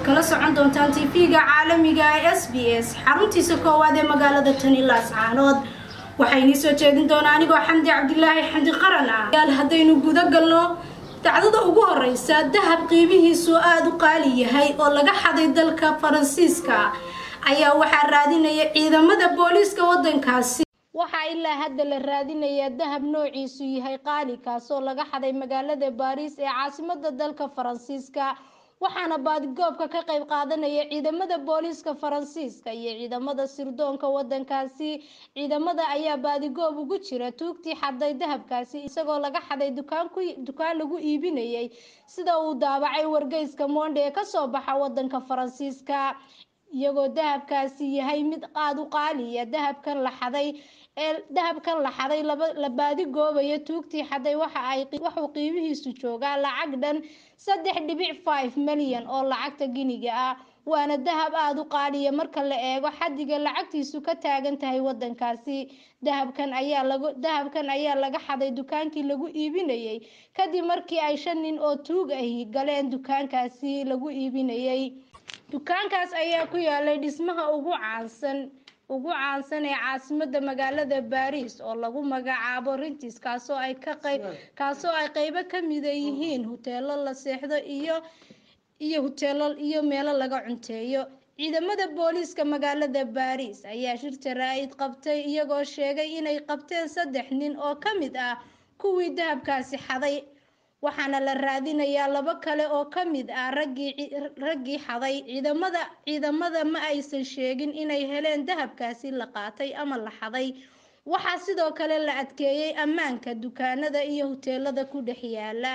kala socon doontaan tv-ga caalamiga ee s b s xaruntiisa koowaad ee magaalada tani laascaanood waxaa inii soo jeedin doonaa anigoo xamdi cabdilaahi xamdi qaran ah yaal haddaynu guda galno dacdada ugu horeysa dahab qiimihiisu aada u qaali yahay oo laga xaday dalka faransiiska ayaa waxaa raadinaya ciidamada booliiska wadankaasi waxaa ilaa hadda la raadinayaa dahab noociisu yahay qaali kaasoo laga xaday magaalada baariis ee caasimada dalka faransiiska waxaana baadigoobka ka qayb qaadanaya ciidamada booliiska faransiiska iyo ciidamada sirdoonka wadankaasi ciidamada ayaa baadigoob ugu jira tuugtii xaday dahabkaasi isagoo laga xaday dukaan lagu iibinayay sida uu daabacay wargeyska monde ee kasoo baxa wadanka faransiiska iyagoo dahabkaasi yahay mid aada u qaaliya dahabkan la xaday ee dahabkan la xaday la baadigoobayo tuugtii xaday waxuu qiimihiisu joogaa lacag dhan saddex dhibic five milyan oo lacagta giniga ah waana dahab aada u qaaliya marka la eego xadiga lacagtiisu ka taagan tahay wadankaasi dahabkan ayaa lagu dahabkan ayaa laga xaday dukaankii lagu iibinayay kadib markii ay shan nin oo tuug ahi galeen dukaankaasi lagu iibinayay dukaankaas ayaa ku yaalay dhismaha ugu caansan ugu caansan ee caasimada magaalada baariis oo lagu magacaabo rintis kaasoo ay ka qayb kaasoo ay qeybo ka mida yihiin huteelo la seexdo iyo iyo huteelo iyo meelo laga cunteeyo ciidamada booliiska magaalada baariis ayaa shir jaraa-id qabtay iyagoo sheegay inay qabteen saddex nin oo ka mid ah kuwii dahabkaasi xaday waxaana la raadinayaa labo kale oo ka mid ah raggii raggii xaday ciidamada ciidamada ma aysan sheegin inay heleen dahabkaasi la qaatay ama la xaday waxaa sidoo kale la adkeeyey ammaanka dukaanada iyo huteelada ku dhex yaala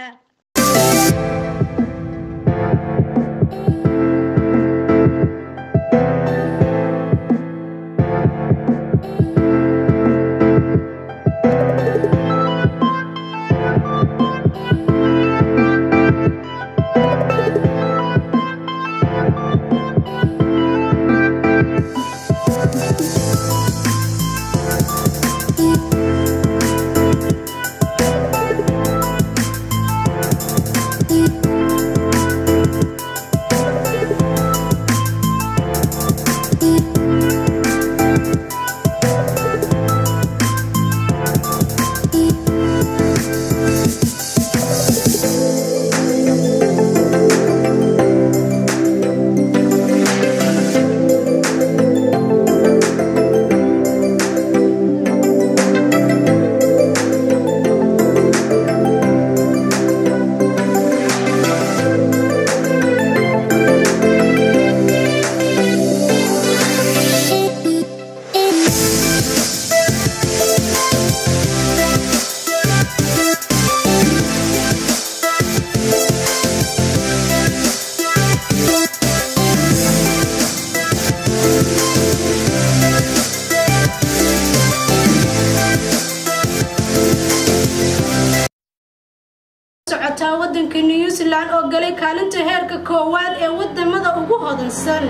socotaa wadanka new zealand oo galay kaalinta heerka koowaad ee wadamada ugu hodansan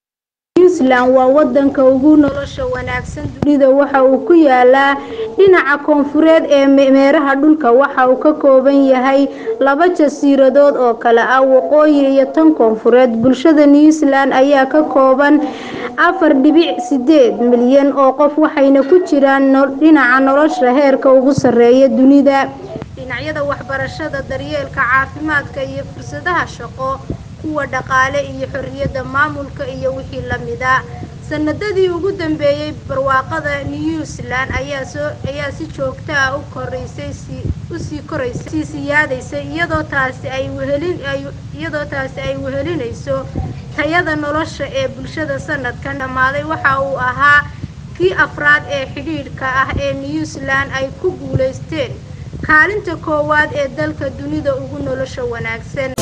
new zealand waa wadanka ugu nolosha wanaagsan dunida waxa uu ku yaalaa dhinaca koonfureed ee meeraha dhulka waxa uu ka kooban yahay laba jasiiradood oo kale ah waqooyi iyo tan koonfureed bulshada new zealand ayaa ka kooban afar dhibic sideed milyan oo qof waxayna ku jiraan dhinaca nolosha heerka ugu sarreeya dunida dhinacyada waxbarashada daryeelka caafimaadka iyo fursadaha shaqo kuwa dhaqaale iyo xorriyadda maamulka iyo wixii lamida sanadadii ugu dambeeyey barwaaqada new zealand ayaa soo ayaa si joogto ah u koraysay usii koraysay sii siyaadaysay iyadoo taasi ay wehelin iyadoo taasi ay wehelinayso tayada nolosha ee bulshada sanadkan dhammaaday waxa uu ahaa kii afraad ee xidhiidhka ah ee new zealand ay ku guulaysteen kaalinta koowaad ee dalka dunida ugu nolosha wanaagsan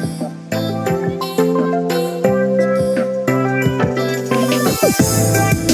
Thank you.